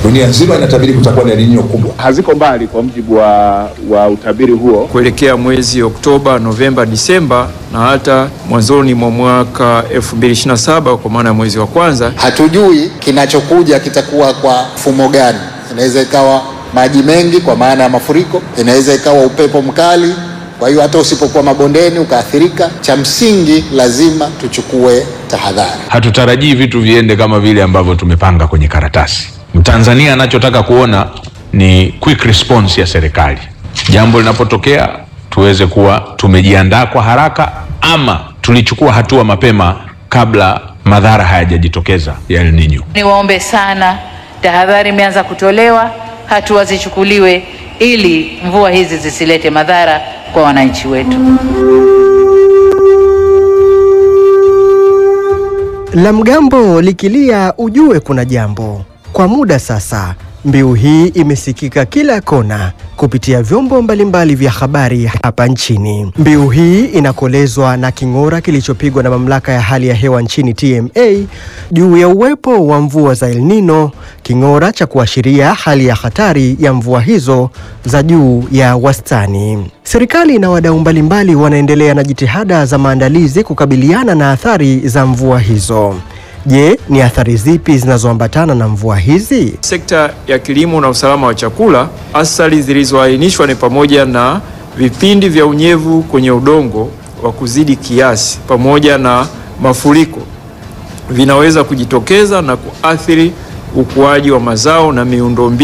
Dunia nzima inatabiri kutakuwa na El Nino kubwa. haziko mbali kwa mujibu wa, wa utabiri huo. kuelekea mwezi Oktoba, Novemba, Disemba na hata mwanzoni mwa mwaka 2027 kwa maana ya mwezi wa kwanza. Hatujui kinachokuja kitakuwa kwa mfumo gani. Inaweza ikawa maji mengi kwa maana ya mafuriko, inaweza ikawa upepo mkali. Kwa hiyo hata usipokuwa mabondeni ukaathirika, cha msingi lazima tuchukue tahadhari. Hatutarajii vitu viende kama vile ambavyo tumepanga kwenye karatasi. Mtanzania anachotaka kuona ni quick response ya serikali, jambo linapotokea tuweze kuwa tumejiandaa kwa haraka, ama tulichukua hatua mapema kabla madhara hayajajitokeza ya El Nino. Niwaombe sana, tahadhari imeanza kutolewa, hatua zichukuliwe ili mvua hizi zisilete madhara kwa wananchi wetu. La mgambo likilia ujue kuna jambo. Kwa muda sasa, mbiu hii imesikika kila kona kupitia vyombo mbalimbali vya habari hapa nchini. Mbiu hii inakolezwa na king'ora kilichopigwa na mamlaka ya hali ya hewa nchini TMA juu ya uwepo wa mvua za El Nino, king'ora cha kuashiria hali ya hatari ya mvua hizo za juu ya wastani. Serikali na wadau mbalimbali wanaendelea na jitihada za maandalizi kukabiliana na athari za mvua hizo. Je, ni athari zipi zinazoambatana na mvua hizi? Sekta ya kilimo na usalama wa chakula, athari zilizoainishwa ni pamoja na vipindi vya unyevu kwenye udongo wa kuzidi kiasi pamoja na mafuriko vinaweza kujitokeza na kuathiri ukuaji wa mazao na miundombinu